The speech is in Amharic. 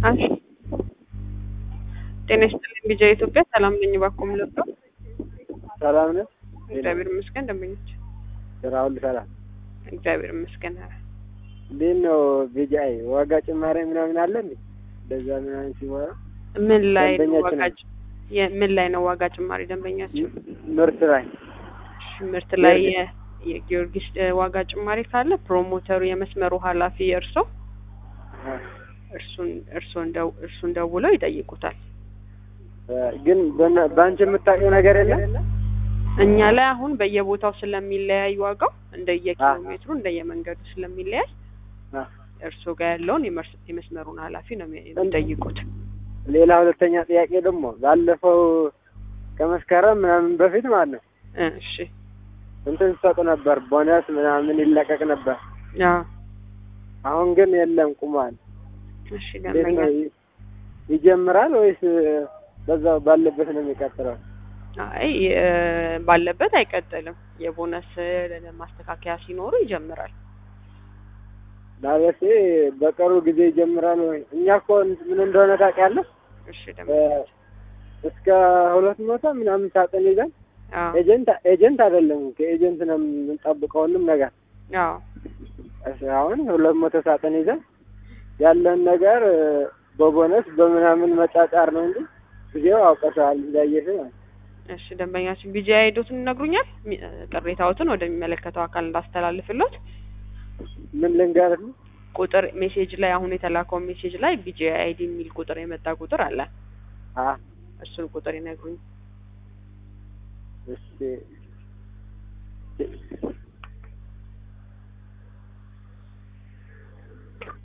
እሺ ጤና ይስጥልኝ ቢጃ ኢትዮጵያ ሰላም ነኝ። እባክዎ ምን ልርዳው? ሰላም ነህ? እግዚአብሔር ይመስገን። ደንበኞች ስራ ሁሉ ሰላም? እግዚአብሔር ይመስገን። ኧረ እንዴት ነው ቢጃይ ዋጋ ጭማሪ ምናምን አለ እንዴ? እንደዛ ምናምን ሲወራ ምን ላይ ነው ደንበኛችን ዋጋ ጭ- የ- ምን ላይ ነው ዋጋ ጭማሪ ደንበኛችን? ምርት ላይ እሺ፣ ምርት ላይ የ- የጊዮርጊስ እ, ዋጋ ጭማሪ ካለ ፕሮሞተሩ የመስመሩ ኃላፊ እርሶ እርሱን እርሶን ደው እርሱን ደውለው ይጠይቁታል። እ፣ ግን በእና- በአንቺ የምታውቂው ነገር የለም? እኛ ላይ አሁን በየቦታው ስለሚለያይ ዋጋው እንደየኪሎ አዎ። ሜትሩ እንደየመንገዱ ስለሚለያይ አ፣ እርሶ ጋር ያለውን የመርስ- የመስመሩን ኃላፊ ነው የሚ- የሚጠይቁት። ሌላ ሁለተኛ ጥያቄ ደግሞ ባለፈው ከመስከረም ምናምን በፊት ማለት ነው እ፣ እሺ እንትን ሰጡ ነበር፣ ቦነስ ምናምን ይለቀቅ ነበር። አዎ አሁን ግን የለም ቁሟል። እሺ እንዴት ደንበኛ ነው ይ- ይጀምራል ወይስ በዛው ባለበት ነው የሚቀጥለው? አይ እ፣ ባለበት አይቀጥልም። የቦነስ እ፣ ማስተካከያ ሲኖሩ ይጀምራል። ዳበሴ በቅርቡ ጊዜ ይጀምራል ወይ? እኛ እኮ ምን እንደሆነ ታውቂያለሽ? እሺ እ፣ ደንበኛ እስከ ሁለት መቶ ምናምን ሳጥን ይዘን አዎ ኤጀንት ኤጀንት አይደለም ከኤጀንት ነው የምንጠብቀው ሁሉም ነገር አዎ እሺ፣ አሁን ሁለት መቶ ሳጥን ይዘን ያለን ነገር እ፣ በቦነስ በምናምን መጫጫር ነው እንጂ ጊዜው አውቀሻል እንዳየሽ ማለት ነው። እሺ ደንበኛችን ቢጂ አይዶትን ይነግሩኛል። ሚ- እ፣ ቅሬታዎትን ወደሚመለከተው አካል እንዳስተላልፍሎት ምን ልንገርህ ነው? ቁጥር ሜሴጅ ላይ አሁን የተላከው ሜሴጅ ላይ ቢጂ አይዲ የሚል ቁጥር የመጣ ቁጥር አለ። አ እሱን ቁጥር ይነግሩኝ። እሺ